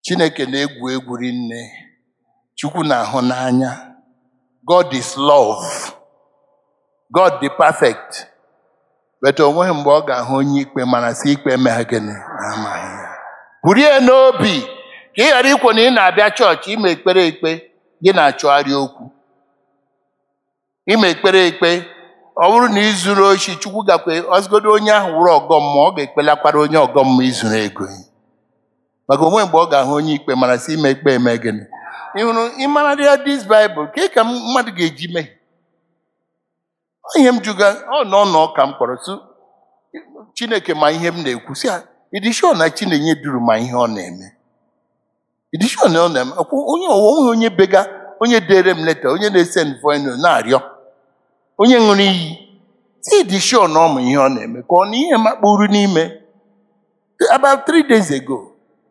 chineke na-egwu egwu rinne chukwu na-ahụ n'anya god is love god dị perfect but o nweghị mgbe ọ ga-ahụ onye ikpe mana si ikpe emeghe gịnị amaghị ya burie n'obi ka ị ghara ikwu na ị na-abịa chọọchị ime ekpere ekpe gị na-achọgharị okwu ime ekpere ekpe ọ bụrụ na ị zuru ochi chukwu gakwe ọzụgodo onye ahụ wụrụ ọgọ mmụọ ọ ga-ekpelakwara onye ọgọ mmụọ izuru ego ya maka onwe mgbe ọ ga-ahụ onye ikpe mara sị ime ikpe eme gịnị ị hụrụ ịmara ya dis baịbụl ka ka mmadụ ga-eji mee ihe m juga ọ nọ nọ ka m kpọrọ sụ chineke ma ihe m na-ekwu si idishon na chinenye duru ma ihe ọ na-eme idishon ọ na-eme ọkwụ onye onwe onye bega onye dere m leta onye na-ese voino na-arịọ onye ṅụrụ iyi si idishon ọ ma ihe ọ na-eme ka ọ na ihe makpuru n'ime about three days ago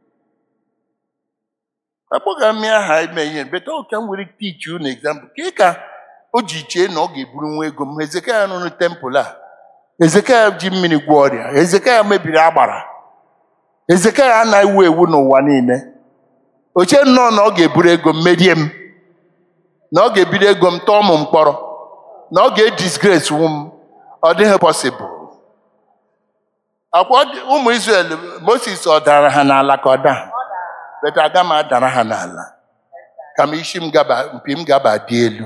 akpọga m ya aha ime ihe beta ọka m were teach unu example ka ka o ji chee na ọ ga-eburu nwa ego m ezekaya rụrụ tempụl a ezekaya ji mmiri gwọ ọrịa ezekaya mebiri agbara ezekaya anaghị ewu ewu n'ụwa niile oche nnọọ na ọ ga-eburu ego m merie m na ọ ga-ebiri ego m tọọ m mkpọrọ na ọ ga-edisgrace wu m ọ dịghị pọsịbụl akwa ụmụ Izrel Moses ọ dara ha n'ala ka ọ daa beta aga m adara ha n'ala ka m isi m gaba mpi m gaba dị elu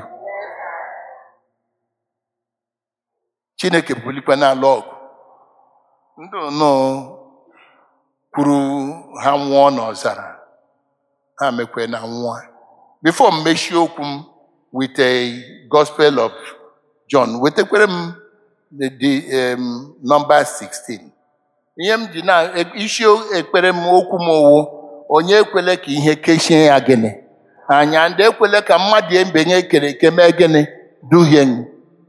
chineke bulikwa n'ala ọgụ ndị nnọọ kwuru ha nwụọ n'ọzara ha mekwe na nwa bifo m mechie okwu m with a gospel of john wetakwere m the, the um, number 16 ihe m ji na isi ekpere m okwu m owu onye ekwele ka ihe kechie ya gịnị anya ndị ekwele ka mmadụ ebenye ekere eke mee gịnị duhie m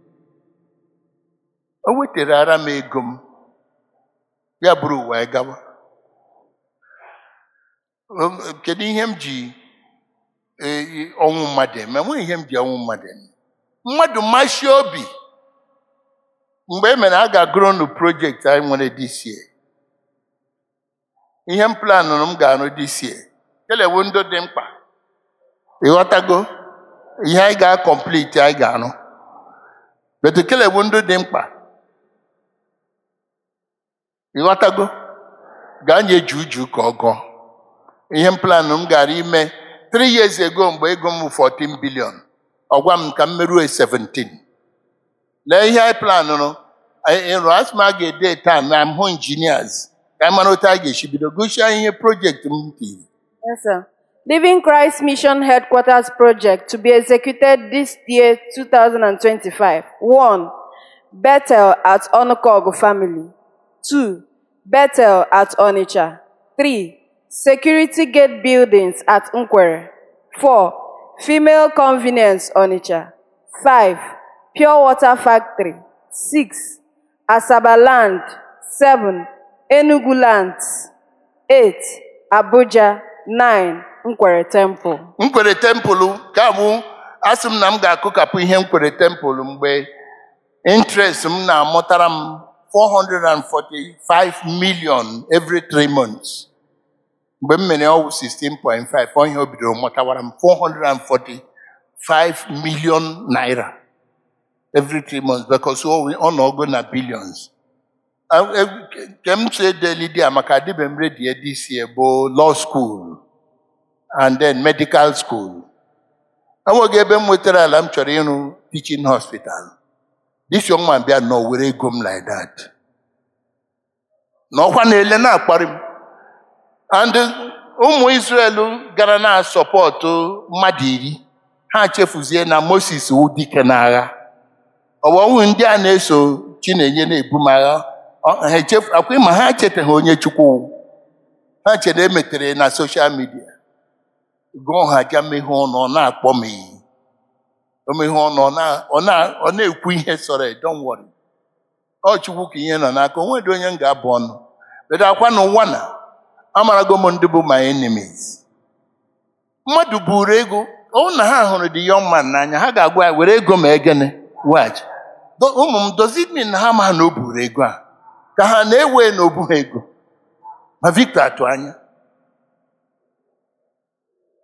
o wetara ara m ego m ya bụrụ wee gawa kedu ihe m ji ọnwụ mmadụ eme nweghị ihe m ji ọnwụ mmadụ eme mmadụ mashi obi mgbe e mere a ga-agụrụ unu projekti anyị nwere this year ihe m planụrụ m ga-arụ this year kelewu ndị dị mkpa ịghọtago ihe anyị ga-akọmpliti anyị ga-arụ betu kelewu ndị dị mkpa ịghọtago gaa nye ju uju ka ọ gụọ ihe m planụ m gara ime 3 years ago mgbe ego m 14 billion ọgwa m ka m merue 17 lee ihe anyị planụrụ ịrụ asị m a ga-ede taa na m hụ injinias ka anyị mara otu a ga-esi bido gosia ihe projekti m tiri Yes, sir. Living Christ Mission Headquarters Project to be executed this year 2025. 1. Bethel at Onukogu Family. 2. Bethel at Onitsha. 3. Security Gate Buildings at Nkwere. 4. Female Convenience Onitsha. 5. Pure Water Factory. 6. Asaba Land. 7. Enugu Land. 8. Abuja. 9. Nkwere Temple. nkwere tempụlụ ka bụ asị m na m ga-akụkapụ ihe nkwere tempụlụ mgbe interest m na-amụtara m 445 million every 3 months mgbe m mere ọwụ 16.5 ọ ihe o bidoro mụtawara m 445 million naira every 3 months because ọ nọgo na billions ke m so edeli di a maka adịbe m ready this year bụ law school and then medical school enweghị ebe m nwetara ala m chọrọ ịrụ teaching hospital this young man bịa nọ were ego m like that n'ọkwa na-ele na-akparị m and ụmụ Israel gara na sọpọtụ mmadụ iri ha chefuzie na Moses wụ dike n'agha ọwọwụ ndị a na-eso Chinenye na-ebu m agha ha echefu akwa ma ha chetaghị onye Chukwu ha chere emetere na soshal midia gụọ ha ga meghe ọnụ ọ na-akpọ m iyi o meghe ọnụ ọ na- ọ na- ọ na-ekwu ihe sọrọ ya, don't worry ọ chukwu ka ihe nọ n'aka o nwedị onye m ga-abụ ọnụ bedo akwa n'ụwa na amarago m ndị bụ my enemies mmadụ buru ego ọ na ha hụrụ the young man n'anya ha ga-agwa ya were ego ma egene weghachi Do- ụmụ m does it mean na ha ma na o buru ego a ka ha na-ewe na obu ha ego ma Victor atụ anya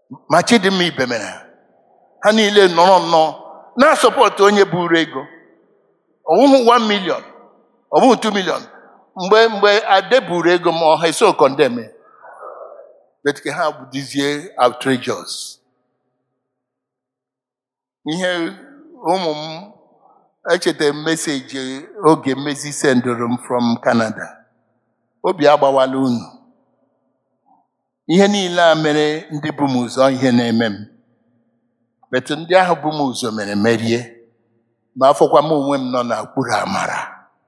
ma chidimma ibe mere ha niile nọrọ nnọọ na-asọpọtụ onye buru ego ọwụhụ 1 million ọbụghị 2 million mgbe mgbe ade buru ego ma ọha eso kọndem betike ha bụdizie outrageous ihe ụmụ m echetara m meseji oge mmezi sendụrụ m from Canada obi agbawala unu ihe niile a mere ndị bụ m ụzọ ihe na-eme m betu ndị ahụ bụ m ụzọ mere merie ma afọkwa m onwe m nọ n'okpuru amara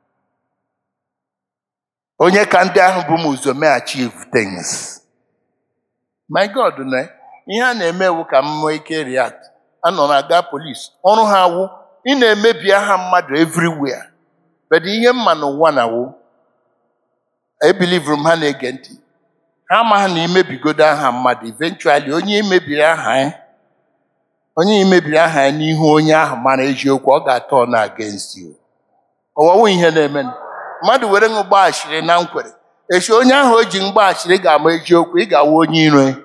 onye ka ndị ahụ bụ m ụzọ mee achieve things my god na ihe a na-eme ewu ka m nwee ike react anọ na aga polis ọrụ ha wụ ị na-emebi aha mmadụ everywhere but ihe mma n'ụwa na wụ ebilivuru m ha na-ege ntị ha amaghị na imebigodo aha mmadụ eventually onye imebiri aha ya onye imebiri aha ya n'ihu onye ahụ mara eziokwu ọ ga-atọ na against you ọwawu ihe na-eme mmadụ were ṅụ gbaghachiri na nkwere echi onye ahụ o ji mgbaghachiri ga-ama eziokwu ị ga-awụ onye iro ya.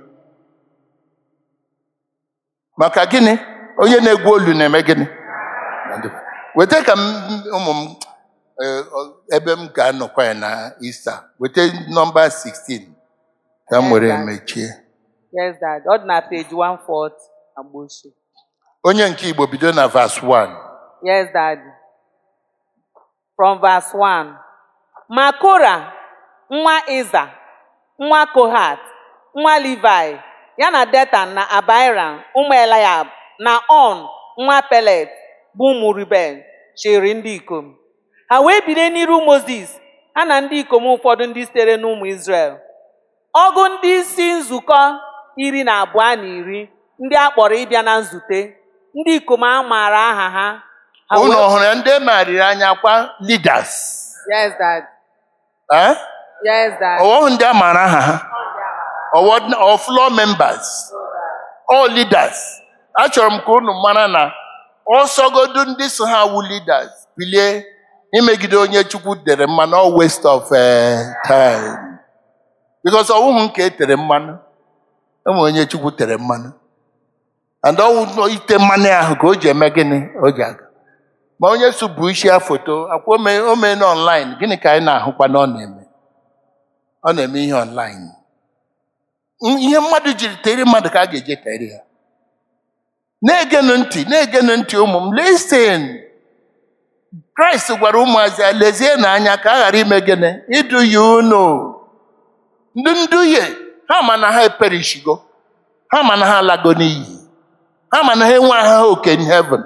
maka gịnị onye na-egwu olu na-eme gịnị weta ka m ụmụ m eh, ọ- ebe m ga-anọkwa ya na ista weta nọmba 16 ka m were mechie Yes, Dad. Ọ dị na page 140 Agbochi. onye nke igbo bido na vas 1 Yes, Dad. From verse 1. Ma Kora, nwa Iza, nwa Kohat, nwa Levi, ya na Detan na Abiram, ụmụ Eliab, na On, nwa Pelet, bụ ụmụ Ruben, chịrị ndị ikom. Ha wee bido n'iru Mozis, ha na ndị ikom ụfọdụ ndị sitere n'ụmụ Izrel. ọgụ ndị isi nzukọ iri na abụọ na iri ndị a kpọrọ ịbịa na nzute ndị ikom a maara aha ha Ha unu wee- hụrụ ya ndị mariri anya kwa leaders Yes, Dad. eh? Yes, Dad. ọwọhụ ndị a maara aha ha ọwọ ọ floor members all leaders achọrọ m ka unu mara na ọsọgodu ndị so ha wu leaders bilie imegide onye chukwu dere mmanụ all waste of eh, time because ọwụhụ nke e tere mmanụ enwe onye chukwu tere mmanụ and ọwụ ite mmanụ ahụ ka o ji eme gịnị o ji aga ma onye so bụ isi ya foto akwa ome ome na online gịnị ka anyị na-ahụkwa na ọ na-eme ọ na-eme ihe online M- ihe mmadụ jiri tere mmadụ ka a ga-eje tere ya na-egenụ ntị na-egenụ ntị ụmụ m listen kraịst gwara ụmụazị ya lezie n'anya ka a ghara ime gịnị iduhie unu ndị nduhie ha ma na ha eperishigo ha ma na ha alago n'iyi ha ma na ha enwe ha oke in heaven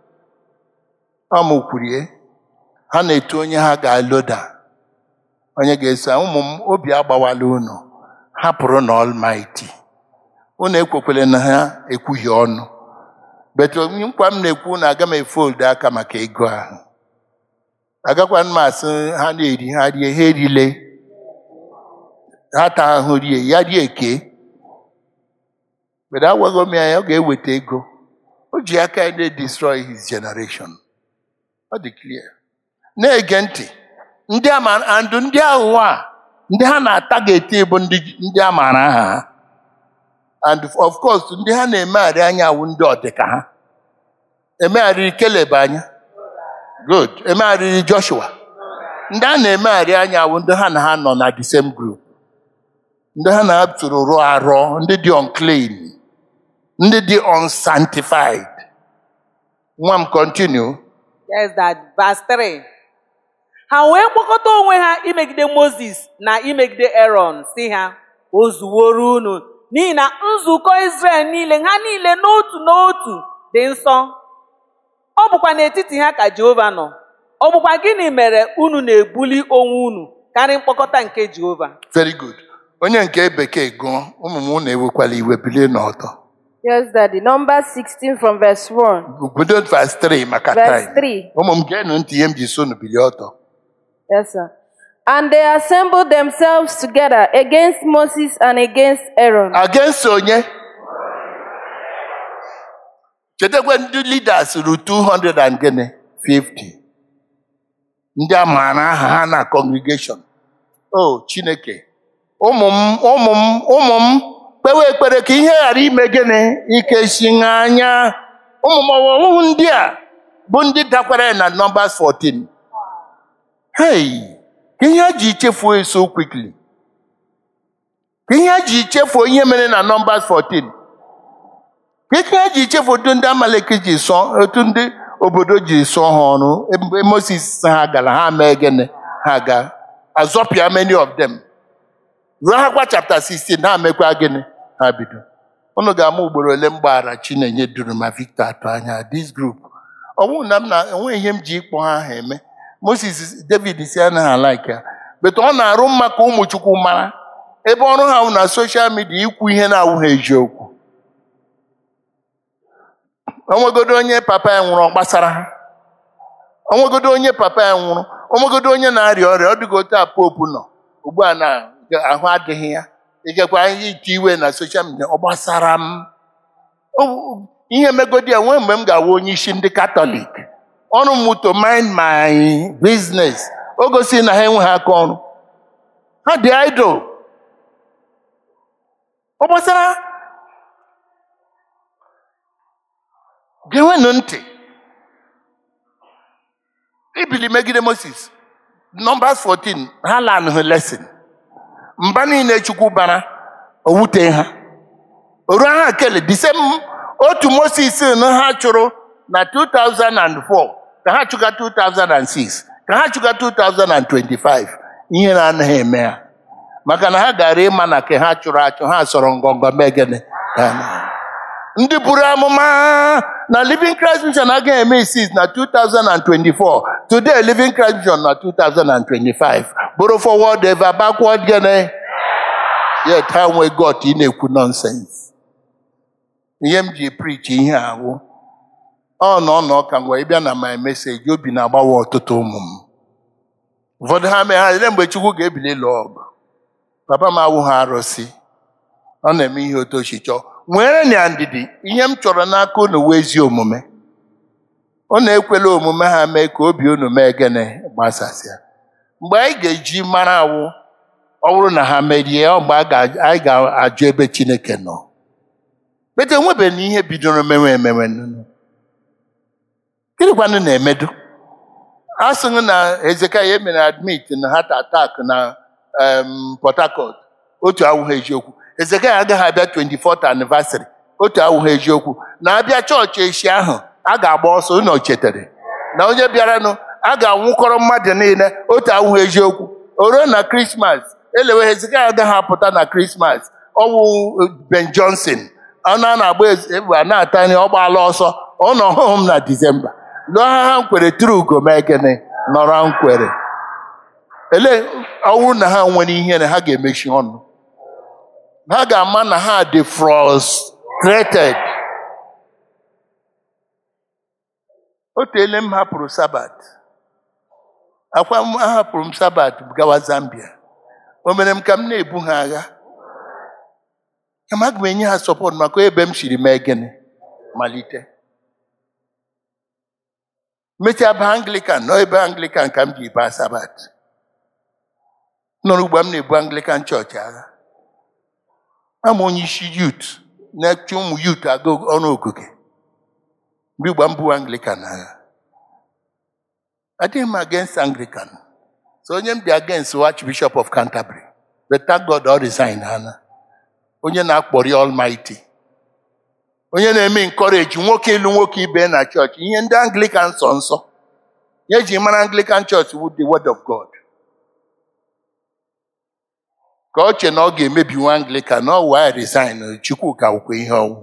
ọ mụ kwurie ha na-etu onye ha ga-aloda onye ga-eso ụmụ m obi agbawala unu hapụrụ na Almighty unu ekwekwele na ha ekwughị ọnụ bet nkwa m na-ekwu na aga m efoldu aka maka ego ahụ agakwa m asị ha na-eri ha rie ha erile ha taa ahụ rie ya rie eke but agwaghị m ya ya ọ ga-eweta ego o ji aka ya na-destroy his generation ọ dị clear na-ege ntị ndị ama andụ ndị aghụghọ a ndị ha na-ata ga-eti bụ ndị ndị a maara aha ha and of course ndị ha na-emegharị anya awụ ndị ọdịka ha emegharịrị keleb anya good emegharịrị joshua ndị a na-emegharị anya awụ ndị ha na ha nọ na the same group ndị ha na-atụrụ rụọ arọ ndị dị unclean ndị dị unsanctified nwa m continue Yes, Dad. Verse 3. Ha wee kpọkọta onwe ha imegide Mozis na imegide Aaron si ha o zuworo unu n'ihi na nzukọ Izrel niile ha niile n'otu n'otu dị nsọ ọ bụkwa n'etiti ha ka Jehova nọ ọ bụkwa gịnị mere unu na-ebuli onwe unu karịa mkpọkọta nke Jehova very good onye nke bekee gụọ ụmụ m unu ewekwala iwe bilie n'ọtọ Yes, Daddy. Number 16 from verse 1. bido verse 3 maka Verse time 3. ụmụ m geenụ ntị ihe m ji so unu bilie ọtọ Yes, sir. And they assembled themselves together against Moses and against Aaron. against onye chetakwa ndị leaders ru 200 and gịnị 50 ndị a maara aha ha na congregation o chineke ụmụ m ụmụ m ụmụ m kpewe ekpere ka ihe ghara ime gịnị ikechi anya ụmụmọwọwụ ndị a bụ ndị dakwara na nọmbas 14 hey ka ihe a ji chefuo so quickly ka ihe a ji chefuo ihe mere na nọmbas 14 ka ihe a ji chefuo otu ndị amaleki ji sọ otu ndị obodo ji sọ ha ọrụ ebe moses ha gara ha mee gịnị ha ga azọpịa many of them ruo ha kwa chapter 16 ha mekwa gịnị ha bido unu ga-ama ugboro ole m gbaghara chinenye duru ma victor atụ anya this group ọ bụrụ na m na enweghị ihe m ji ịkpọ ha aha eme moses david si anaghị alaiki ya bete ọ na-arụ mma ka ụmụ chukwu mara ebe ọrụ ha bụ na soshal midia ikwu ihe na-awụghị eziokwu onwegodo onye papa ya nwụrụ ọ gbasara ha onwegodo onye papa ya nwụrụ onwegodo onye na-arịa ọrịa ọ dịka otu a popu nọ ugbu a na ahụ adịghị ya ikekwa ihe ite iwe na soshal midia ọ gbasara m O- ihe megodi ya nwee mgbe m ga-awụ onye isi ndị katọlik ọrụ m to mind my business o gosi na ha enweghị aka ọrụ ha dị idol ọ gbasara genwenụ ntị ibili megide moses nọmbas 14 ha lanụghị lesin mba niile chukwu bara owute ha oru ha kele disem otu moses na ha chụrụ na 2004 ka ha chụga 2006 ka ha chụga 2025 ihe na-anaghị eme ha maka na ha gara ịma na ke ha chụrụ achụ ha sọrọ ngọngọ mee gịnị Ha na- ndị buru amụma na living christ mission agaghị eme isis na 2024 today living christ mission na 2025 bụrụ forward ever backward gịnị yet ha nwe got ị na-ekwu nonsense ihe m ji preach ihe awụ ọ nọ n'ọka ngwa ịbịa na my message obi na-agbawa ọtụtụ ụmụ m ụfọdụ ha mee ha ele mgbe chukwu ga-ebili lụọ ọgụ papa m awụ ha arụsị ọ na-eme ihe otu o si chọọ nwere na ndidi ihe m chọrọ n'aka unu wee ezi omume ọ na-ekwela omume ha mee ka obi unu mee gịnị gbasasịa mgbe anyị ga-eji mara awụ ọ bụrụ na ha merie ọ mgbe a ga- anyị ga-ajụ ebe chineke nọ bete enwebeghị na ihe bidoro mewe emewe nụnụ. gịnịkwanụ na-emedu a sịghị na Hezekaya emere admit na heart attack na em, Port Harcourt otu awụghị eziokwu Hezekaya agaghị abịa 24th anniversary otu awụghị eziokwu na abịa chọọchị echi ahụ a ga-agba ọsọ unu chetara na onye bịaranụ a ga-anwụkọrọ mmadụ niile otu awụghị eziokwu o ruo na krismas elewe Hezekaya agaghị apụta na krismas ọwụ Ben Johnson ọ na na-agba egbe a na-ata nri ọ gbaala ọsọ ọ nọ ọhụụ m na Disemba lụọ ha ha nkwere tụrụ ugo mee gịnị nọrọ nkwere ele ọwụ na ha nwere ihere ha ga-emechi ọnụ ha ga-ama na ha dị frustrated o teele m hapụrụ sabat akwa m ahapụrụ m sabat gawa Zambia o mere m ka m na-ebu ha agha kama aga m enye ha sọpọt maka ebe m siri mee gịnị malite mechaa ba anglican nọ ebe anglican ka m ji baa sabat nọrọ ugbo m na-ebu anglican chọọchị agha ama onye isi yut na-eche ụmụ yut aga ọnụ ogige mgbe igba m bụ anglican agha adịghị m against anglican so onye m dị against archbishop of canterbury but thank god ọ resign hana onye na-akpọrị almighty onye na-eme encourage nwoke ịlụ nwoke ibe na chọọchị ihe ndị anglican sọ nsọ ya eji mara anglican church wu the word of god ka ọ che na ọ ga-emebi nwa anglican na ọ wee resign chukwu ka wukwe ihe ọnwụ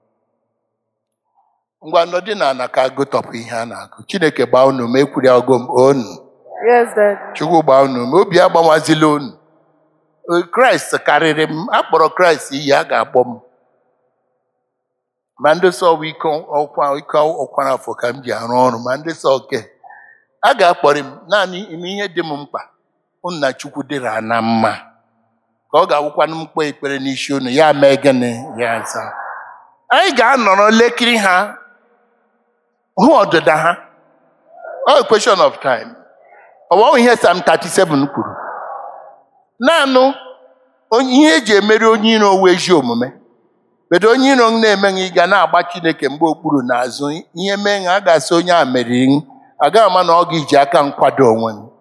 ngwa nọdị na ana ka agụtọpụ ihe a na-agụ chineke gbaa unu ma ekwuri ọgụ m onu Yes, Dad. chukwu gbaa unu ma obi agbawazila unu kraịst karịrị m akpọrọ kraịst iyi a ga-akpọ m ma ndị sọ bụ ike ọkwa ike ọkwara afọ ka m ji arụ ọrụ ma ndị sọ oke a ga-akpọrị m naanị ime ihe dị m mkpa unu na chukwu dịra na mma ka ọ ga-awụkwanụ mkpa ekpere n'isi unu ya mee gịnị ya za anyị ga-anọrọ lekiri ha hụ ọdịda ha ọ question of time ọ bụ ihe Psalm 37 kwuru naanị onye ihe eji emeri onye iro owu ezi omume bedo onye iro m na-emeghị ị ga na-agba chineke mgbe okpuru n'azụ ihe mee ha a ga-asị onye a meriri m agaghị ama na ọ ga-eji aka m kwado onwe m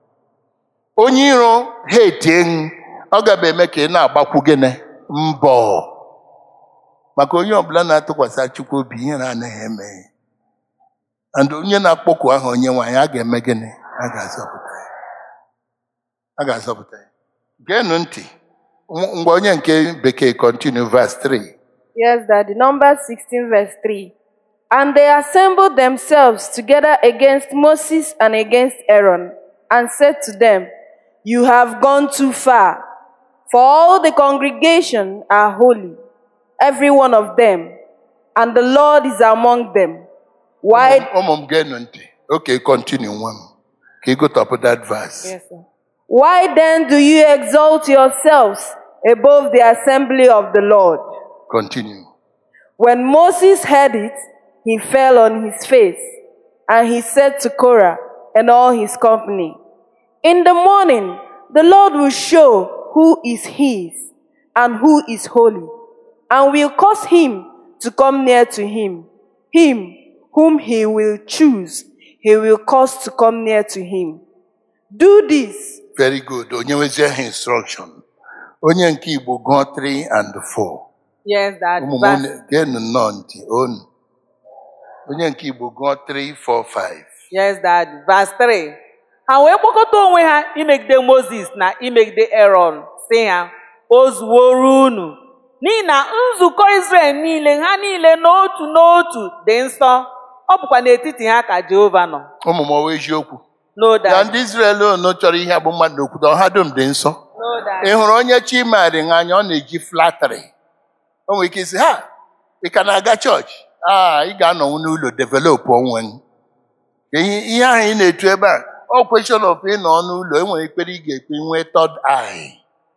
onye iro ha etie m ọ gaba eme ka ị na-agbakwu gịnị mbọ maka onye ọbụla na-atụkwasị chukwu obi ihe na-anaghị eme and onye na-akpọku aha onye nwaanyị a ga-eme gịnị a ga-azọpụta ya a ga-azọpụta ya geenụ ntị Ng- ngwa onye nke bekee continue verse 3 Yes, Daddy. Numbers 16, verse 3. And they assembled themselves together against Moses and against Aaron, and said to them, You have gone too far, for all the congregation are holy, every one of them, and the Lord is among them. Why? ụmụ m geenụ ntị okay continue nwa m ka ị gụtọpụ that verse Yes, sir. Why then do you exalt yourselves above the assembly of the Lord? continue When Moses heard it, he fell on his face, and he said to Korah and all his company, In the morning, the Lord will show who is his and who is holy, and will cause him to come near to him. Him whom he will choose, he will cause to come near to him. Do this very good onye nwezie ha instruction onye nke igbo gụọ 3 and 4 Yes, Daddy. ụmụ m Verse- unu- geenụ nnọọ ntị onu onye nke igbo gụọ 3 4 5 Yes, Daddy. Verse 3. Ha wee kpọkọta onwe ha imegide Moses na imegide Aaron, sị ha, o zuworo unu. N'ihi na nzukọ Izrel niile ha niile n'otu n'otu dị nsọ. Ọ bụkwa n'etiti ha ka Jehova nọ. ụmụ m ọwa eziokwu No, ya Daddy. ndị Izrel unu chọrọ ihe bụ mmadụ n'okwute ọha dum dị nsọ No, Daddy. ị hụrụ onye chi marị ha anya ọ na-eji flatịrị o nwere ike isi ha ị ka na-aga chọọchị a ị ga-anọnwu n'ụlọ developụ onwe gị. ihe ihe ahụ ị na-etu ebe a ọ kweshọn of ịnọ n'ụlọ e nwere ekpere ị ga-ekpe nwee tọd ai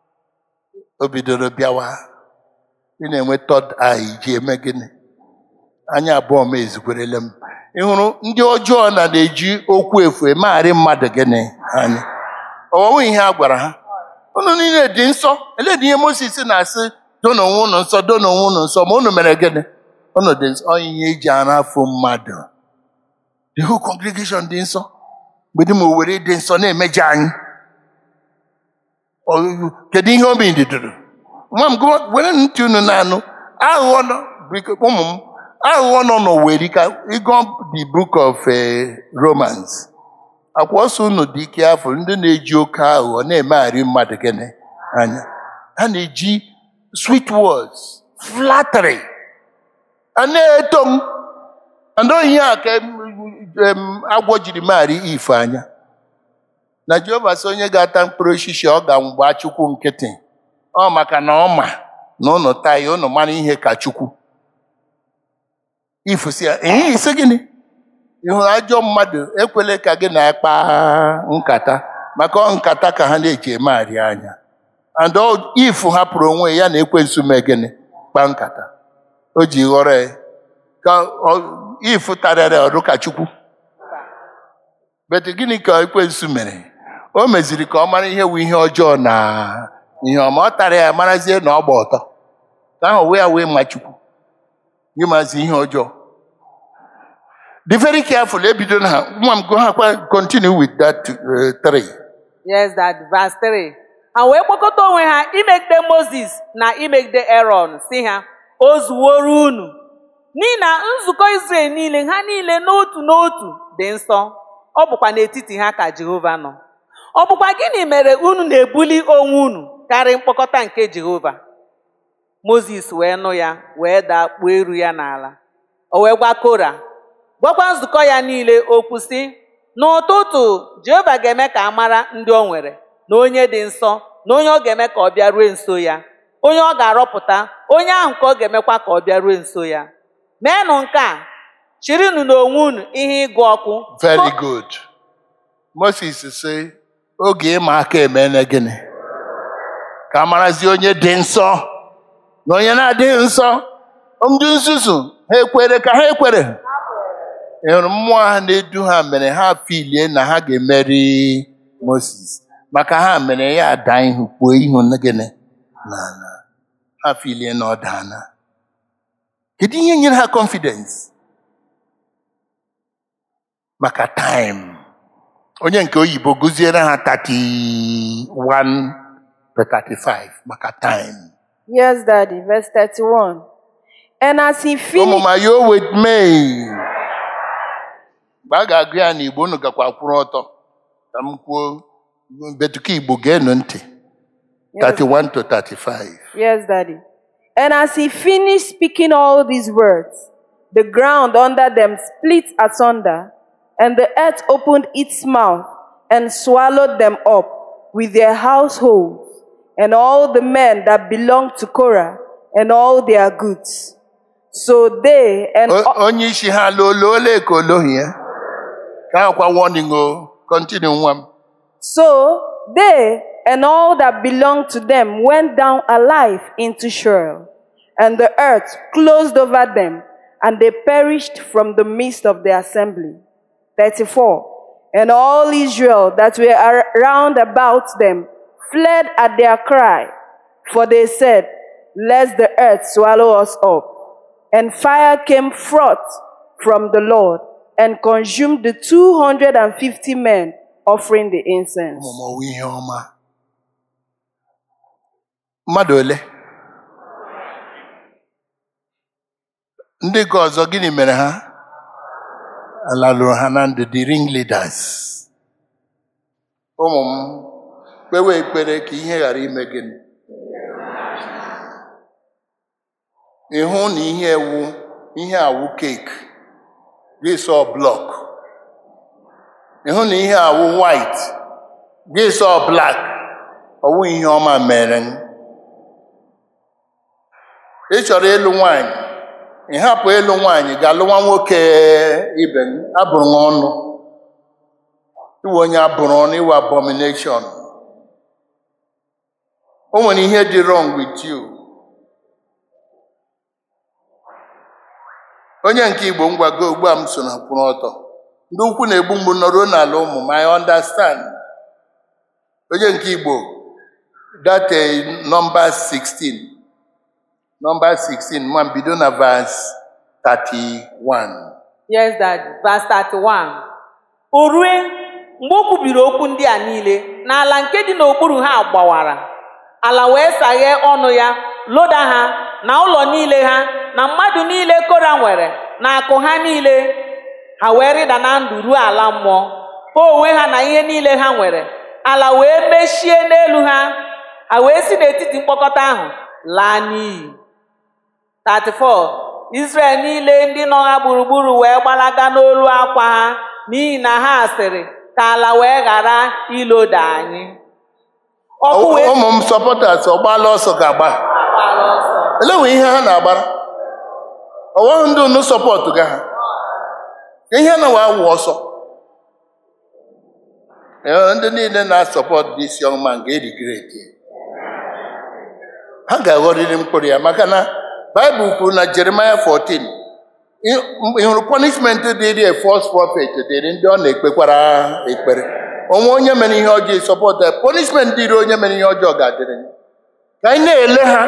o bidoro bịawa ị na-enwe tọd ai ji eme gịnị anya abụọ m ezukwerele m ị hụrụ ndị ọjọọ na na-eji okwu efu emegharị mmadụ gịnị anya ọwụwa ihe a gwara ha unu niile dị nsọ eledị ihe Moses na-asị dona onwe unu nsọ dona onwe unu nsọ ma unu mere gịnị unu dị nsọ ọ ihe eji ara afọ mmadụ the whole congregation dị nsọ mgbede ma owere dị nsọ na-emeje anyị Ọ- kedu ihe obi dịdoro nwa m gụọ- were ntị unu na-anụ aghụghọ nọ biko, ụmụ m aghụghọ nọ n'oweri ka ịgụ the book of eh, Romans akwa ọsọ unu dị ike afọ ndị na-eji oke aghụghọ na-emegharị mmadụ gịnị anya ha na-eji sweet words flattery a na-eto m anọghị a ka em- em, agwọ jiri megharị ife anya na jehova sị onye ga-ata mkpụrụ osisi ọ ga-mgba chukwu nkịtị ọ maka na ọ ma na ụnụ taa ya ụnụ mara ihe ka chukwu ifusi ya ee isi gịnị ị hụrụ ajọ mmadụ ekwele ka gị na ya kpaa nkata maka ọ nkata ka ha na-eji emegharị anya and ọ- ifu hapụrụ onwe ya na ekwensu mee gịnị kpa nkata o ji ghọrọ ya ka ọ- ifu tarịrị ọrụ ka chukwu bet gịnị ka ekwensu mere o meziri ka ọ mara ihe wu ihe ọjọọ na ihe ọma ọ tara ya marazie na ọ gba ọtọ ka ahụ wee ya wee ma chukwu gị mazi ihe ọjọọ Be very careful. Ebido na ha. Nwa m go ha kwa continue with that uh, three. Yes, Daddy. Verse 3. Ha wee kpọkọta onwe ha imegide Moses na imegide Aaron, sị ha, o zuworo unu. N'ihi na nzukọ Izrel niile ha niile n'otu n'otu dị nsọ. Ọ bụkwa n'etiti ha ka Jehova nọ. Ọ bụkwa gịnị mere unu na-ebuli onwe unu karịa mkpọkọta nke Jehova? Mozis wee nụ ya wee daa kpuo eru ya n'ala. O wee gwa Kora, gwakwa nzukọ ya niile okwu sị, n'ụtụtụ Jehova ga-eme ka a mara ndị o nwere, na onye dị nsọ, na onye ọ ga-eme ka ọ bịarue nso ya, onye ọ ga-arọpụta, onye ahụ ka ọ ga-emekwa ka ọ bịarue nso ya. Meenụ nke a, chirinụ n'onwe unu ihe ịgụ ọkụ. Very good. Moses sị oge ịma aka emene gịnị ka a marazi onye dị nsọ na onye na-adịghị nsọ ndị nzuzu ha ekwere ka ha ekwere ị hụrụ mmụọ ha na-edu ha mere ha filie na ha ga-emeri Moses maka ha mere ya ada ihu kpuo ihu na gịnị n'ala ha filie na ọ daana kedu ihe nyere ha confidence maka time onye nke oyibo gụziere ha 31 to 35 maka time Yes, Daddy. Verse 31. And as he ụmụ finished, ma yo with me mgbe a ga-agụ ya n'igbo unu gakwa kwụrụ ọtọ ka m kwuo betuka igbo geenụ ntị yes, 31 to 35 yes, Daddy. And as he finished speaking all these words, the ground under them split asunder, and the earth opened its mouth and swallowed them up with their households, and all the men that belonged to Korah, and all their goods. So they and O- onye isi ha lolo ole ka olohi ya ka akwa warning o continue nwa m So they and all that belonged to them went down alive into Sheol, and the earth closed over them, and they perished from the midst of the assembly. 34. And all Israel that were ar- round about them fled at their cry, for they said, Lest the earth swallow us up. And fire came forth from the Lord and consumed the 250 men offering the incense. ọmụmụ ihe ọma mmadụ ole ndị nke ọzọ gịnị mere ha ala lụrụ ha na ndụ the ringleaders ụmụ m kpewe ekpere ka ihe ghara ime gịnị ịhụ na ihe ewu ihe awụ keeki gị sọ blọk ịhụ na ihe awụ white gị sọ black ọwụ ihe ọma mere m ị chọrọ ịlụ nwanyị ị hapụ ịlụ nwanyị ga-alụwa nwoke ibe m abụrụ m ọnụ iwe onye abụrụ ọnụ iwe abomination o nwere ihe dị wrong with you onye nke igbo ngwago ugbu a m so na kwụrụ ọtọ ndị ukwu na-egbu mgbu nọruo n'ala ụmụ m I understand onye nke igbo that eh, number 16 number 16 ma bido na verse 31 Yes, Daddy. Verse 31. O rue mgbe o kwubiri okwu ndị a niile n'ala nke dị n'okpuru ha gbawara ala wee saghee ọnụ ya loda ha na ụlọ niile ha na mmadụ niile kora nwere na akụ ha niile ha wee rịda na ndụ ruo ala mmụọ ha onwe ha na ihe niile ha nwere ala wee mechie n'elu ha ha wee si n'etiti mkpọkọta ahụ laa n'iyi 34 Israel niile ndị nọ ha gburugburu wee gbalaga n'olu akwa ha n'ihi na ha sịrị ka ala wee ghara iloda anyị ọkụ wee ụmụ m sọpọtas ọgbala ọsọ ga-agba gbara ọsọ elewe ihe ha na-agbara ọwaghị ndị unu sọpọtụ ga ha ihe na wa awụ ọsọ Ee, ndị niile na-asọpọtụ dị isi ọma ga-erigreti ha ga-aghọrịrị mkpụrụ ya maka na baịbụl kwuru na jeremaya 14 ị- ị hụrụ punishment dịrị a false prophet dịrị ndị ọ na-ekpekwara ekpere onwe onye mere ihe ọjọọ sọpọtụ ya punishment dịrị onye mere ihe ọjọọ ga-adịrị ka anyị na-ele ha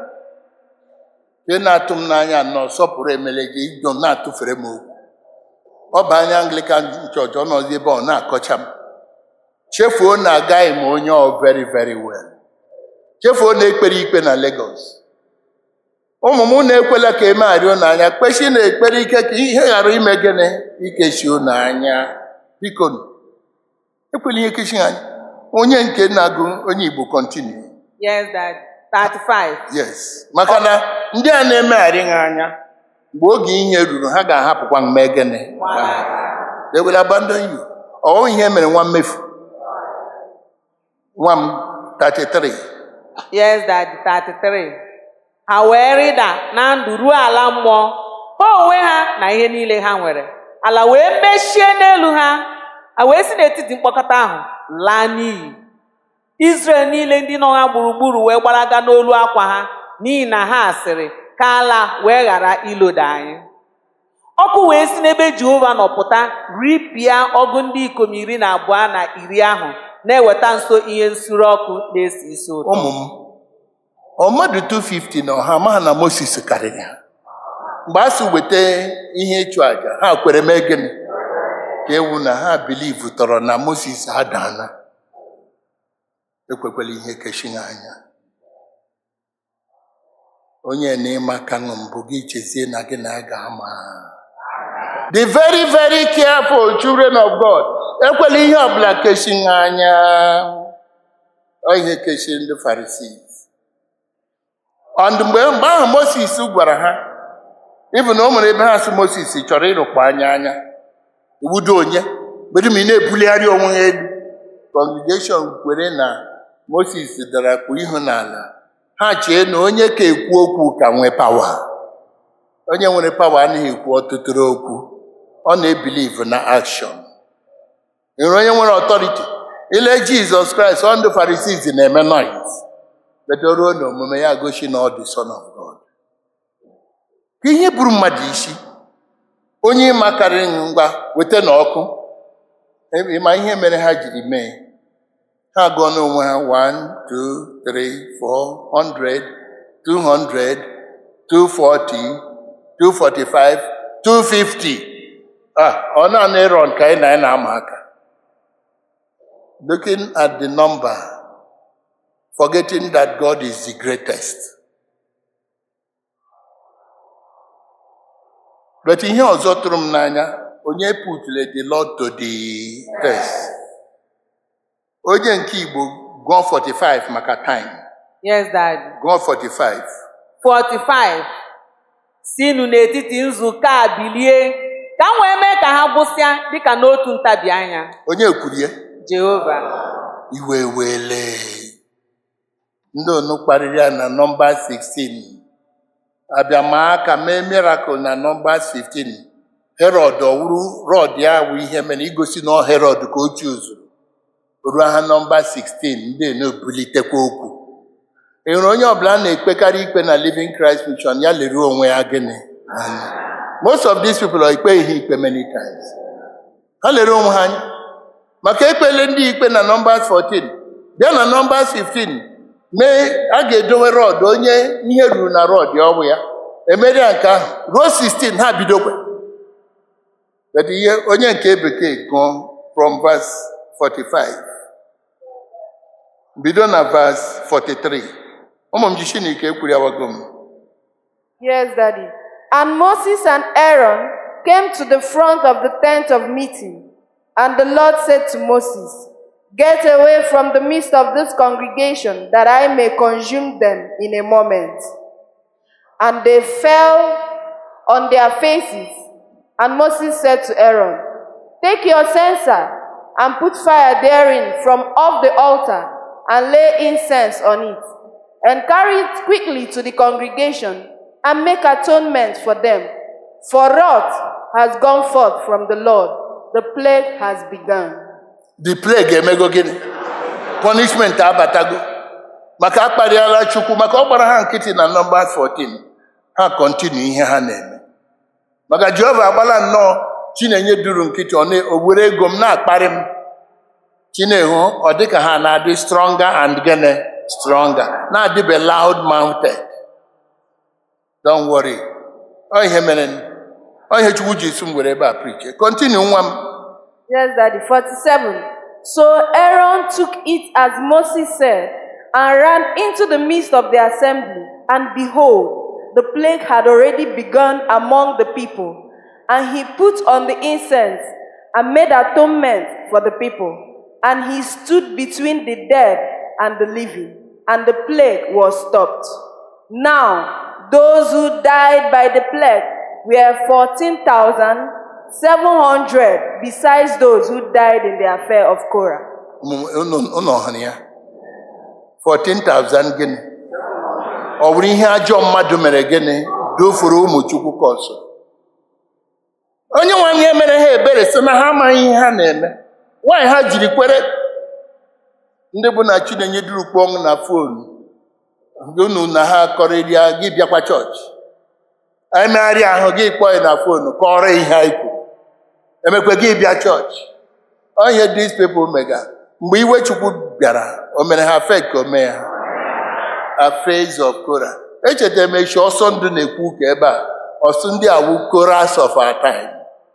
ị na-atụ m n'anya nnọọ sọpụrụ emele gị ido na-atụfere m okwu ọ bụ anya anglican church ọ nọzi ebe ọ na-akọcha m chefuo na agaghị m onye ọ very very well chefuo na ekpere ikpe na Lagos ụmụ m na-ekwela ka emegharị unu anya kpechi na ekpere ike ka ihe ghara ime gịnị ikechi unu anya biko ekwela ihe kechi anya onye nke na-agụ onye Igbo continue yes dad 35 yes maka na ndị a na-emegharị ha anya mgbe oge ihe ruru ha ga-ahapụkwa mme gịnị they will abandon you ọ ihe mere nwa mmefu nwa m 33 yes dad 33 ha wee rịda na ndụ ruo ala mmụọ ha onwe ha na ihe niile ha nwere ala wee mechie n'elu ha ha wee si n'etiti mkpọkọta ahụ laa n'iyi Izrel niile ndị nọ ha gburugburu wee gbalaga n'olu akwa ha n'ihi na ha sịrị ka ala wee ghara iloda anyị ọkụ wee si n'ebe Jehova nọ pụta ripịa ọgụ ndị ikom iri na abụọ na iri ahụ na-eweta nso ihe nsure ọkụ na-esi isi ụtọ ụmụ m ọ mmadụ 250 na ọha ma ha na moses karịrị ha mgbe a sị weta ihe ịchụ àjà ha kwere mee gịnị ka ewu na ha bilivu tọrọ na moses adaana ekwekwala ihe keshi ha anya onye na-ịma ka ṅụ mbụ gị chezie na gị na a ga-ama the very very careful children of god ekwela ihe ọbụla keshi ha anya ọ ihe keshi ndị Pharisees ọndụ mgbe mgbe ahụ moses gwara ha ịbụ na o nwere ebe ha si moses chọrọ ịrụkwa anya anya iwudo onye bedum ị na-ebuligharị onwe ha elu congregation kwere na moses dara kpu ihu n'ala ha chee na onye ka ekwu okwu ka nwee pawa onye nwere pawa anaghị ekwu ọtụtụrụ okwu ọ na-ebilive na action nwere onye nwere ọtọriti ile jizọs kraịst ọ ndị Pharisees na-eme noise bedoruo na omume ya gosi na ọ dị son of god ka ihe buru mmadụ isi onye ịmakarịrị ngwa weta na ọkụ ịma ihe mere ha jiri mee ha gụọ n'onwe ha 1 2 3 4 100 200 240 245 250 ah ọ naanị ịrọn ka anyị na anyị na-ama aka looking at the number forgetting that God is the greatest but ihe ọzọ tụrụ m n'anya onye putule the Lord to the test onye nke Igbo gụọ 45 maka time Yes, Daddy. gụọ 45 45 sinụ n'etiti nzukọ a bilie ka m wee mee ka ha gwụsịa dịka n'otu ntabi anya onye kwuru ya Jehova iwe wele ndị onu kparịrị ya na nọmba 16 abịa maa aka mee miracle na nọmba 15 herod ọwụrụ rọd ya wụ ihe mere igosi na ọ herod ka o chuzuru ruo ha nọmba 16 ndị na-ebulitekwa okwu ị hụrụ onye ọbụla na-ekpekarị ikpe na living christ mission ya leruo onwe ya gịnị anya most of these people are ikpe ihe ikpe many times ha lere onwe ha anya maka ekpele ndị ikpe na nọmbas 14 bịa na nọmbas 15 mee a ga-edowe rọd onye ihe ruru na rọd ọnwụ ya emere ya nke ahụ ruo 16 ha bidokwe But ihe onye nke bekee gụọ from verse 45 bido na verse 43 ụmụ m ji Chineke ekwuri awago m Yes, Daddy. And Moses and Aaron came to the front of the tent of meeting. And the Lord said to Moses, Get away from the midst of this congregation, that I may consume them in a moment. And they fell on their faces. And Moses said to Aaron, Take your censer and put fire therein from off the altar, and lay incense on it, and carry it quickly to the congregation, and make atonement for them. For wrath has gone forth from the Lord, the plague has begun. the plague emego gịnị punishment abatago maka akparịala chukwu maka ọ gbara ha nkịtị na nọmba 14 ha kọntinu ihe ha na-eme maka jehova agbala nnọọ chinenye duru nkịtị ọ na- o were ego m na-akparị m chinehu ọ dịka ha na-adị stronger and gene stronger na-adịbe loud mounted don't worry ọ ihe mere ọ ihe chukwu ji si m were ebe a preach kọntinu nwa m Yes, Daddy. 47. So Aaron took it as Moses said, and ran into the midst of the assembly. And behold, the plague had already begun among the people. And he put on the incense and made atonement for the people. And he stood between the dead and the living, and the plague was stopped. Now, those who died by the plague were 14,700, besides those who died in the affair of Korah. Ụmụ- unu unu hụrụ ya 14,000 gịnị ọ bụrụ ihe ajọ mmadụ mere gịnị dofuru ụmụ chukwu ka ọsọ onye nwe anyị emere ha ebere sị na ha amaghị ihe ha na-eme nwaanyị ha jiri kwere ndị bụ na chinenye durukpu ọnwụ na fonu unu na ha kọrịrịa gị bịakwa chọọchị anyị megharịa ahụ gị kpọọ ya na fonu kọrọ ihe anyị kwuru emekwe gị bịa chọọchị Ọ ihe these people mega mgbe iwe chukwu bịara o mere ha fek ka o mee ha affairs of Korah. Echetara m echi ọsọ ndụ na-ekwu ụka ebe a ọsọ ndị awụ Korahs of our time.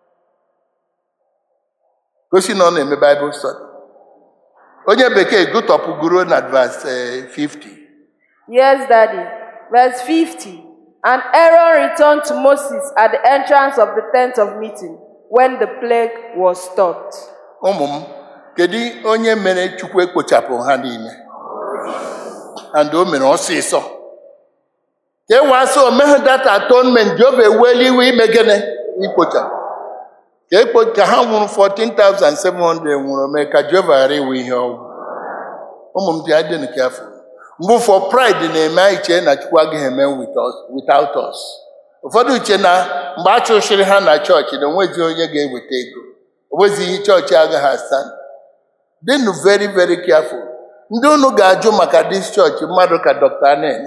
Gosi na ọ na-eme Bible study. Onye bekee gụtọpụgoro na verse eh, 50. Yes, Daddy. Verse 50. And Aaron returned to Moses at the entrance of the tent of meeting when the plague was stopped. ụmụ m kedu onye mere chukwu ekpochapụ ha niile and o mere ọsịsọ ka e wee sị omeghe data atonement jehova eweli iwe ime gịnị ikpochapụ ka ekpo ka ha nwụrụ 14,700 nwụrụ mee ka jehova ghara iwe ihe ọgwụ ụmụ m dị adịnụ ka afọ mgbe ụfọ pride na-eme anyị chee na chukwu agaghị eme with us, without us ụfọdụ uche na mgbe a chụsịrị ha na chọọchị na onwezi onye ga-eweta ego onwezi ihe chọọchị agaghị asa dịnụ very very careful ndị unu ga-ajụ maka dis chọọchị mmadụ ka dr anen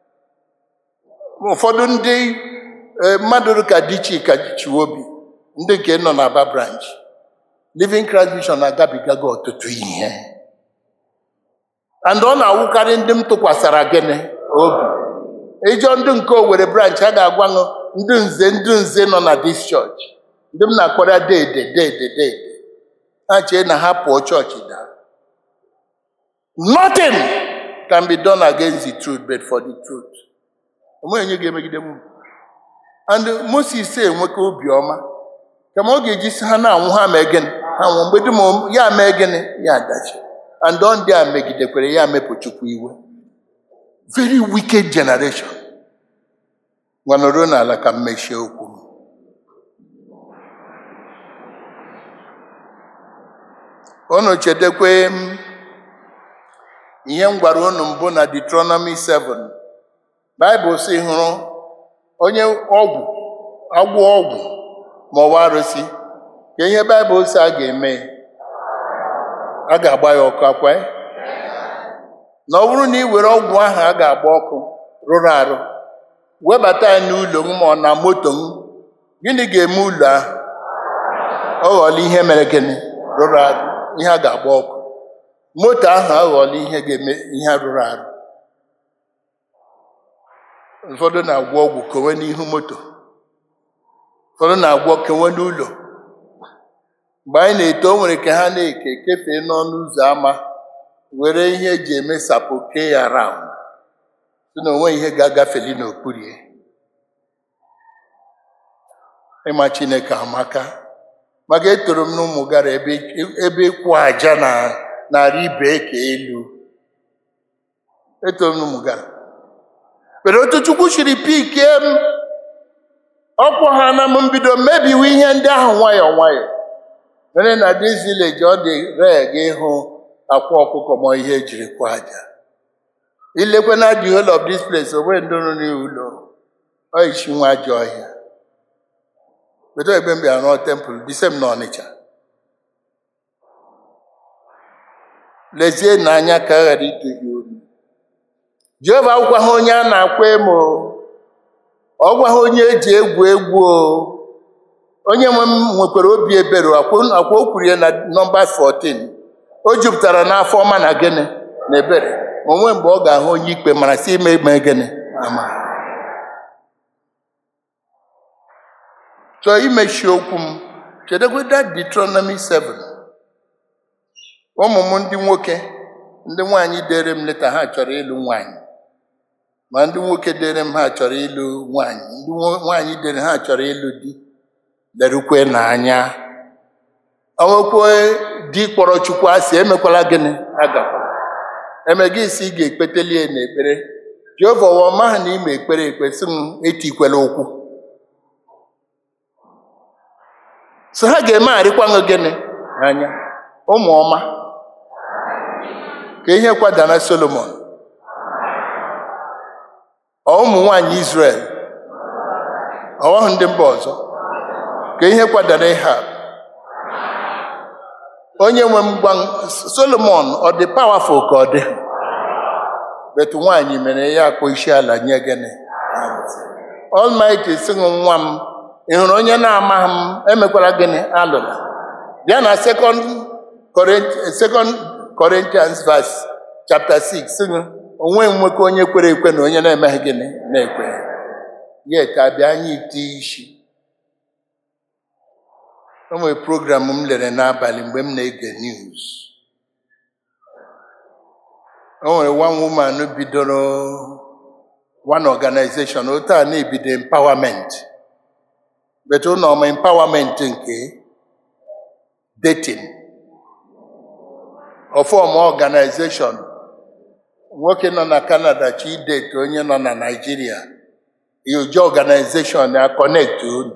ụfọdụ ndị eh, mmadụ ka dichi ka chiwobi ndị nke nọ n'aba branch living christ vision agabigago ọtụtụ ihe and ọ na-awụkarị ndị m tụkwasara gịnị obi ịjọ ndị nke owere branch a ga-agwa ṅụ ndị nze ndị nze nọ na dis church ndị m na-akpọrọ dede dede dede ha chee na ha pụọ chọọchị daa nothing can be done against the truth but for the truth onweghị onye ga-emegide m and moses enweka obiọma kama ọ ga-eji si ha na-anwụ ha mee gịnị ha nwụ mgbe dum ya mee gịnị ya adachi and ọ ndị a megidekwere ya mepụ chukwu iwe very wicked generation gwanọruo n'ala ka m mechie okwu m. unu chedekwe m ihe m gwara unu mbụ na Deuteronomy 7 Baịbụl si hụrụ onye ọgwụ agwọ ọgwụ ma ọwa arụsị ka ihe Baịbụl si a ga-eme a ga-agba ya ọkụ akwa ya? na ọ bụrụ na ị were ọgwụ ahụ a ga-agba ọkụ rụrụ arụ webata ya n'ụlọ m ma ọ na moto m gịnị ga-eme ụlọ ahụ ọ ghọọla ihe mere gịnị rụrụ arụ ihe a ga-agba ọkụ moto ahụ aghọọla ihe ga-eme ihe rụrụ arụ ụfọdụ na-agwọ ọgwụ kowe n'ihu moto ụfọdụ na-agwọ kewe n'ụlọ mgbe anyị na-eto o nwere ka ha na-eke kefee n'ọnụ ụzọ ámá were ihe eji eme sapụ kee ya raụnd si na onwe ihe ga-agafeli n'okpuru ya ịma chineke amaka maka etoro m n'ụmụ gara ebe ebe ịkwụ aja na narị ibe ka elu etoro m n'ụmụ gara pero otu chukwu siri pikie m ọkwụ ha na m mbido mebiwe ihe ndị ahụ nwayọọ nwayọọ mere na dis village ọ dị ree gị ịhụ akwa ọkụkọ ma ihe ejiri kwa aja ilekwe na the whole of this place onwe ndị nọ n'ụlọ ọ isi nwa ajọ ọhịa bedo ebe m bịara rụọ tempụl disem na ọnịcha lezie n'anya ka a ghara ito gị olu jehova agwa ha onye a na-akwa emo ọ gwa ha onye eji egwu egwu o onye nwe m nwekwara obi ebere akwa akwa o kwuru ya na nọmba 14 o jupụtara n'afọ ọma na gịnị na ebere onwe mgbe ọ ga-ahụ onye ikpe mara si ime ime gịnị ama chọọ imechi okwu m chedekwe that Deuteronomy 7 ụmụ m ndị nwoke ndị nwaanyị dere m leta ha chọrọ ịlụ nwaanyị ma ndị nwoke dere m ha chọrọ ịlụ nwaanyị ndị nwo- nwaanyị dere ha chọrọ ịlụ di lerukwe n'anya onwekwe di kpọrọ chukwu asị emekwala gịnị agakwala eme gị si ị ga-ekpeteli ya n'ekpere jehova wa maha na ime ekpere ekpe sị m etikwela ụkwụ so ha ga-emegharịkwa gị gịnị anya ụmụ ọma ka ihe kwadana solomon ọ ụmụ nwanyị Israel ọghọhụ ndị mba ọzọ ka ihe kwadara ihe a onye nwe m gwa m, Solomon ọ dị powerful ka ọ dị betu nwaanyị mere ya akpọ isi ala nye gịnị Almighty sị m nwa m ị hụrụ onye na-amaghị m emekwala gịnị alụla bịa na second Corinthians, second Corinthians verse chapter 6 sị m onwe nwekọ onye kwere ekwe na onye na-emeghị gịnị na-ekwe yet abịa anyị ite isi o nwere program m lere n'abalị mgbe m na-ege news o nwere one woman bidoro one organization otu a na-ebido empowerment but ụlọ ọma empowerment nke dating ọfọm organization nwoke nọ na Canada chi date onye nọ na Nigeria yoje organization ya connect unu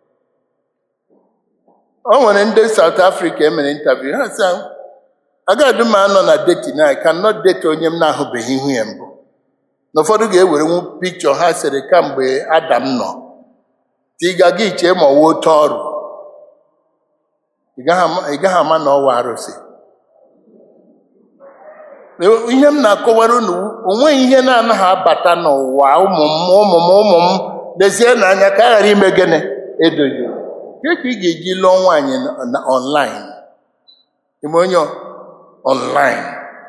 o nwere ndị South Africa emere interview ha sị agadi m anọ na dating I cannot date onye m na-ahụbeghị ihu ya mbụ na ụfọdụ ga-ewerenwu pikchọ ha sịrị kamgbe Adam nọ ka ị gaga iche ma ọwa oke ọrụ ị gaghị ama- ị gaghị ama na ọwa arụsị ihe m na-akọwara unu onweghị ihe na-anaghị abata n'ụwa ụmụ m ụmụ m ụmụ m lezie n'anya ka a ghara ime gịnị edoghị ke ka ị ga-eji lụọ nwaanyị na- na online ime onye online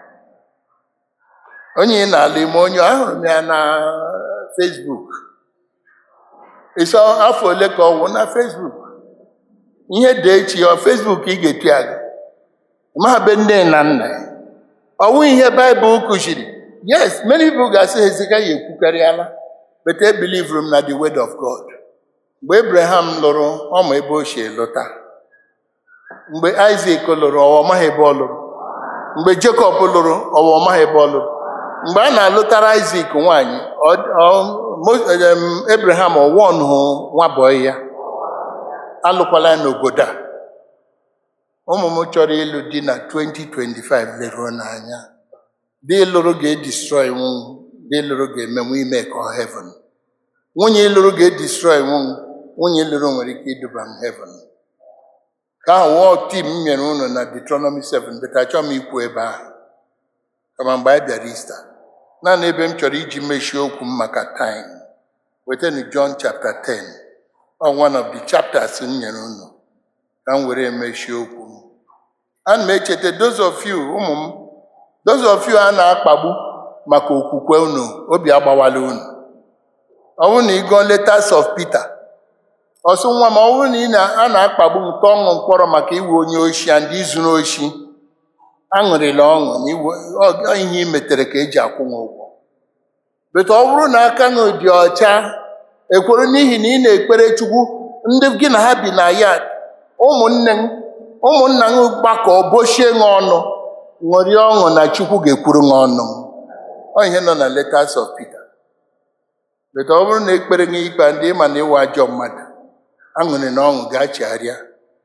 onye ị na-alụ ime onye ahụrụ m ya na Facebook ịsọ afọ ole ka ọ wụ na Facebook ihe dị echi ọ Facebook ị ga-etu ya gị ma be nne na nna ya ọ wụ ihe baịbụl kụziri yes many people ga-asị Hezekaya ekwukarịala but I believe m na the word of God mgbe Abraham lụrụ ọma ebe o si lụta mgbe Isaac lụrụ ọwa ọmaghị ebe ọ lụrụ mgbe Jacob lụrụ ọwa ọmaghị ebe ọ lụrụ mgbe a na-alụtara Isaac nwaanyị ọ- ọ- Mo- em, Abraham ọwọn hụ nwa bọyị ya alụkwala ya n'obodo a ụmụ m chọrọ ịlụ di na 2025 leruo n'anya di lụrụ ga-edestroy nwunye di lụrụ ga-emenwu ime ka ọ heaven nwunye ịlụrụ ga-edestroy nwunye nwunye ịlụrụ nwere ike iduba m heaven ka ahụ wụọ tim m nyere unu na Deuteronomy 7 beta achọ m ikwu ebe ahụ kama mgbe anyị bịara Easter naanị ebe m chọrọ iji mechie okwu m maka time wetanu John chapter 10 ọ one of the chapters m nyere unu ka m were emechie okwu m ana m echeta those of you ụmụ m those of you a na-akpagbu maka okwukwe unu obi agbawala unu ọ bụrụ na ị gụọ letters of Peter ọsụ nwa m ọ bụrụ na ị na- a na-akpagbu nke ọṅụ mkpọrọ maka iwe onye oshi and izuru oshi aṅụrịla ọṅụ na iwe ọ- ọ ihe ị metere ka eji akwụ m ụgwọ bete ọ bụrụ na aka gị dị ọcha ekwere n'ihi na ị na-ekpere Chukwu ndị gị na ha bi na ya ụmụnne m ụmụnna m gbakọ bochie gị ọnụ ṅụrịa ọṅụ na Chukwu ga-ekwuru gị ọnụ ọ ihe nọ na letters of Peter bete ọ bụrụ na ekpere gị ikpe ndị ịma na ịwa ajọ mmadụ aṅụrị na ọṅụ ga-achigharịa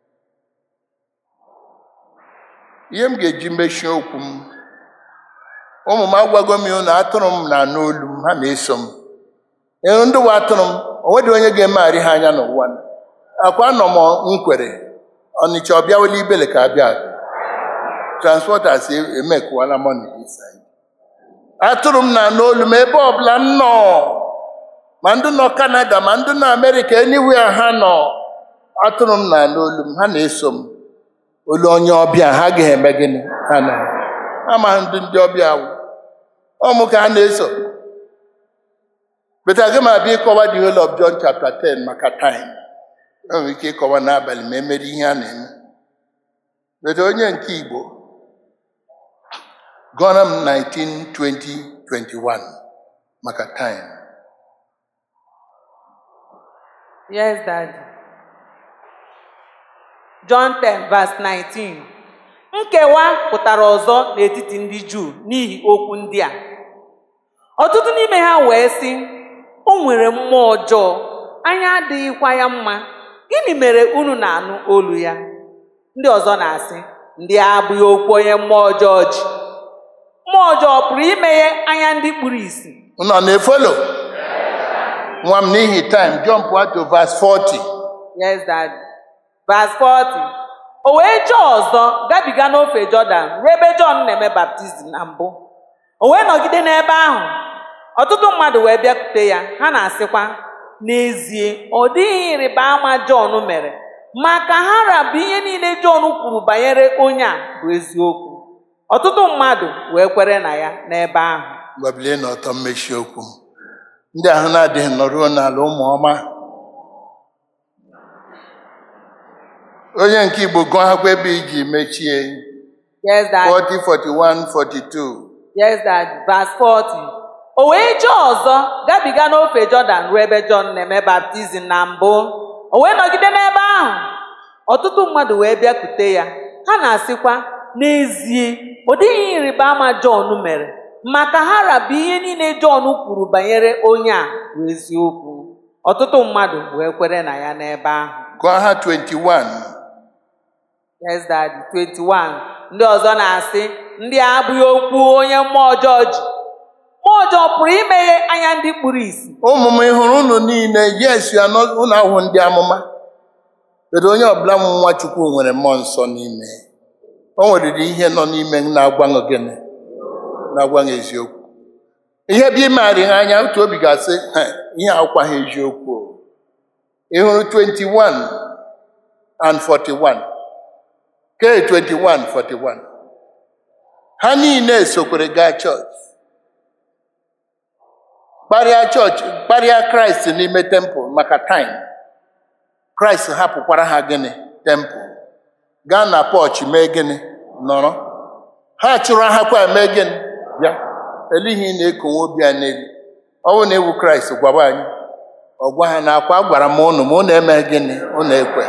ihe m ga-eji mechie okwu m ụmụ m agwago m unu atụrụ m na anụ olu m ha na-eso m ee ndị nwe atụrụ m onwedị onye ga-emegharị ha anya n'ụwa a. akwa nọ m nkwere ọnịcha ọ bịawela ibele ka abịa abịa transporters emekwala money this side atụrụ m na anụ olu m ebe ọbụla m nọ ma ndị nọ Canada ma ndị nọ Amerịka anywhere ha nọ atụrụ m na anụ olu m ha na-eso m olu onye ọbịa ha agaghị eme gịnị ha na ama ndị ndị ọbịa wụ ọmụ ka ha na-eso beta aga m abịa ịkọwa the whole of John chapter 10 maka time enwere ike ịkọwa n'abalị ma emere ihe a na-eme beta onye nke Igbo gụọra m 19 20 21 maka time Yes, Daddy. John 10 verse 19. Nkewa pụtara ọzọ n'etiti ndị Juu n'ihi okwu ndị a. Ọtụtụ n'ime ha wee sị, o nwere mmụọ ọjọọ, anya adịghịkwa ya mma. Gịnị mere unu na-anụ olu ya? Ndị ọzọ na-asị, ndị a abụghị okwu onye mmụọ ọjọọ ji. Mmụọ ọjọọ pụrụ imeghe anya ndị kpuru ìsì. unu ọ na-efolo nwa m n'ihi time jump to verse 40 Yes, Daddy. Verse 40. O wee jee ọzọ gabiga n'ofe Jọdan ruo ebe Jọn na-eme baptizim na mbụ. O wee nọgide n'ebe ahụ. Ọtụtụ mmadụ wee bịakwute ya, ha na-asịkwa, n'ezie, ọ dịghị ịrịba ama Jọn mere, ma ka ha rabụ ihe niile Jọn kwuru banyere onye a bụ eziokwu. Ọtụtụ mmadụ wee kwere na ya n'ebe ahụ. gbabilie n'ọtọ mmechi okwu m ndị ahụ na-adịghị nọruo n'ala ụmụ ọma onye nke igbo gụọ akwụkwọ ebe iji mechie Yes, Daddy. 40 41 42 Yes, Daddy. Verse 40. O wee jee ọzọ gabiga n'ofe Jọdan ruo ebe Jọn na-eme baptizim na mbụ. O wee nọgide n'ebe ahụ. Ọtụtụ mmadụ wee bịakwute ya. Ha na-asịkwa, n'ezie, ọ dịghị ihe ịrịba ama Jọn mere. Maka ha rabụ ihe niile Jọn kwuru banyere onye a bụ eziokwu. Ọtụtụ mmadụ wee kwere na ya n'ebe ahụ. gụọ ha 21 Yes, Daddy. 21. Ndị ọzọ na-asị, ndị a abụghị okwu onye mmụọ ọjọọ ji. Mmụọ ọjọọ pụrụ imeghe anya ndị kpuru ìsì. ụmụ m ị hụrụ unu niile yes ya unu ahụ ndị amụma kedu onye ọbụla m nwa chukwu nwere mmụọ nsọ n'ime o nweriri ihe nọ n'ime m na-agwa m gịnị na-agwa m eziokwu ihe bụ imegharị ha anya otu obi ga-asị "Ha, ihe akwa ha eziokwu o." ị hụrụ 21 and 41 ke 21 41 ha niile sokwere gaa chọọchị kparịa chọọchị kparịa kraịst n'ime tempụl maka taịm kraịst hapụkwara ha gịnị tempụl gaa na pọchị mee gịnị nọrọ ha chụrụ ha kwa mee gịnị bịa elihi na-ekonwe obi a n'elu ọ bụrụ na ewu kraịst gwaba anyị ọ gwa ha na akwa gwara m ụnụ ma ụnụ emeghị gịnị ụnụ ekwe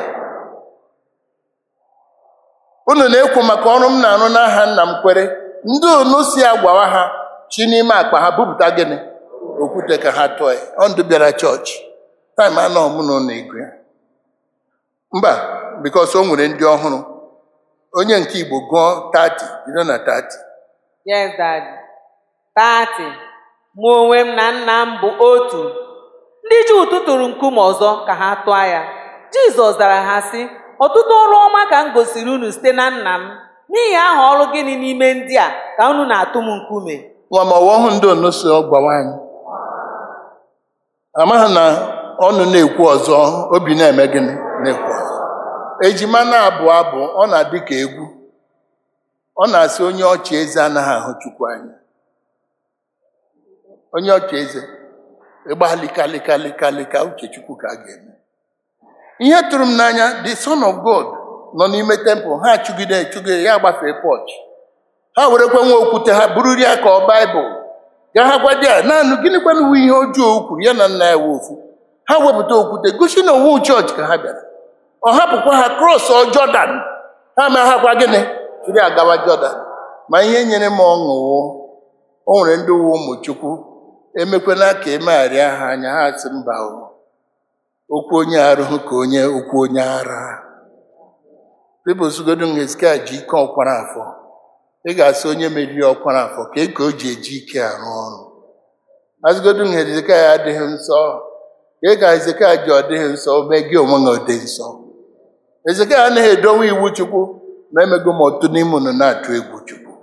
unu na-ekwu maka ọrụ m na-arụ n'aha nna m kwere ndị unu si agwawa ha chi n'ime akpa ha bupụta gịnị okwute ka ha tụọ ya ọ ndụ bịara chọọchị taịm anọ mụ na ụlọ ego ya mba bikos o nwere ndị ọhụrụ onye nke igbo gụọ 30 bido na 30 Yes, Daddy. 30. Mụ onwe m na nna m bụ otu. Ndị Juu tụtụrụ nkume ọzọ ka ha tụọ ya. Jizọs zara ha sị, ọtụtụ ọrụ ọma ka m gosiri unu site na nna m. N'ihi aha ọrụ gịnị n'ime ndị a ka unu na-atụ m nkume? nwa ma ọwa ọhụ ndị ono so gwawa anyị amaghị na ọnụ na-ekwu ọzọ obi na-eme gịnị na-ekwu ọzọ ejima na-abụ abụ ọ na-adị ka egwu ọ na-asị onye ọchị eze anaghị ahụ chukwu anya onye ọchị eze ịgba lịkalịkalịkalịka uche chukwu ka a ga-eme ihe tụrụ m n'anya the son of god nọ n'ime tempụl ha chụgide chụgide ya gbafee pọchị ha werekwa nwa okwute ha bururi ya ka ọ baịbụl ga ha gwa ya naanị gịnịkwanụ wu ihe ọjọọ o kwuru ya na nna ya wee ofu ha wepụta okwute gosi na owu chọọchị ka ha bịara ọ hapụkwa ha krọs ọ jọdan ha ma ha gwa gịnị jiri agawa jọdan ma ihe nyere m ọṅụ wụ o nwere ndị uwe ụmụ chukwu emekwela ka emegharịa ha anya ha sị mba o okwu onye arụhụ ka onye okwu onye ara pipụl sugodo Hezekaya ji ike ọkwara afọ ị ga-asị onye meriri ọkwara afọ ka ka o ji eji ike arụ ọrụ azụgodu na Hezekaya adịghị nsọ ka ị ga Hezekaya ji ọ dịghị nsọ mee gị onwe gị ọ dị nsọ Hezekaya anaghị edowe iwu Chukwu ma emego m otu n'ime unu na-atụ egwu Chukwu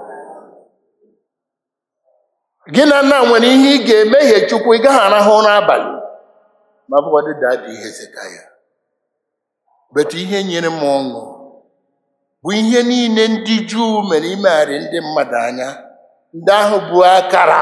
gị na nna nwere ihe ị ga-emehie Chukwu ị gaghị arahụ ụra abalị ma bụkwadị dadi Hezekaya betu ihe nyere m ọṅụ bụ ihe niile ndị Juu mere imegharị ndị mmadụ anya ndị ahụ bụ akara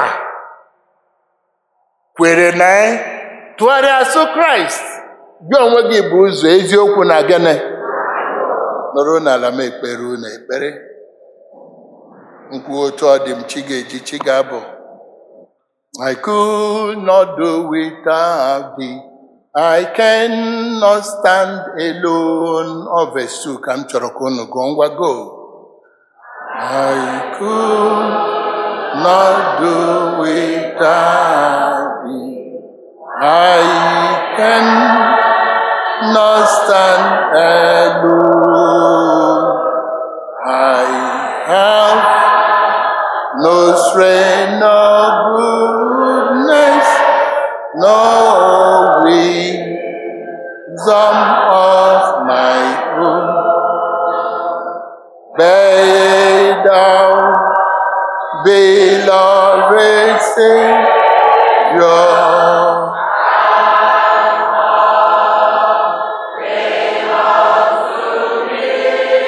kwere na ya tụgharịa asụ Kraịst gị onwe gị bụ ụzọ eziokwu na gịnị nọrọ n'ala m ekpere unu ekpere nkwu otu ọ dị m chi ga-eji chi ga-abụ I could not do without thee. I cannot stand alone. Ọ verse 2 ka m chọrọ ka unu gụọ ngwa go. I could not do without thee. I cannot stand alone. I have no strength, no goodness, no wisdom of my own. Bear down, beloved Savior.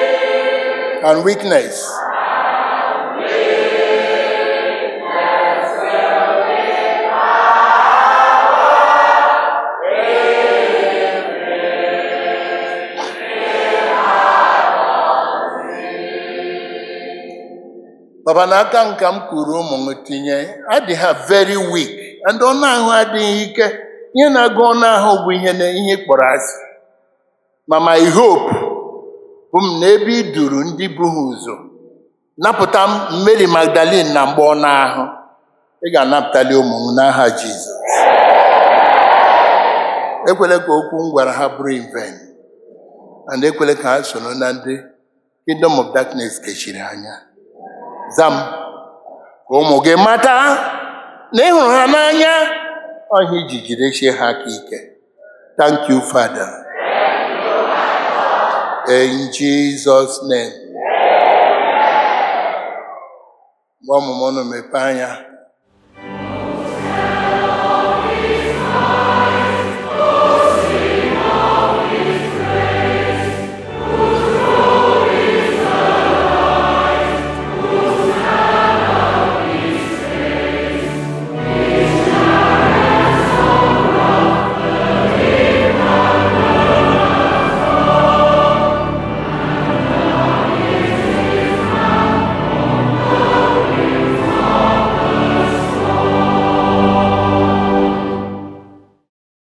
And weakness. papa n'aka nka m kuru ụmụ m tinye adị ha very weak and ọnụ ahụ adịghị ike ihe na-agụ ọnụ ahụ bụ ihe na ihe kpọrọ asị ma my hope bụ m na ebe ị duru ndị bụ ha ụzọ napụta m Mary Magdalene na mgbe ọnụ ahụ ị ga-anapụtali ụmụ m n'aha Jizọs ekwela ka okwu m gwara ha bụrụ in vain and ekwela ka ha soro na ndị kingdom of darkness kechiri anya zam ka ụmụ gị mata na ị hụrụ ha n'anya ọhịa iji jidesie ha aka ike thank you father in jesus name gwa ọmụmụ unu mepee anya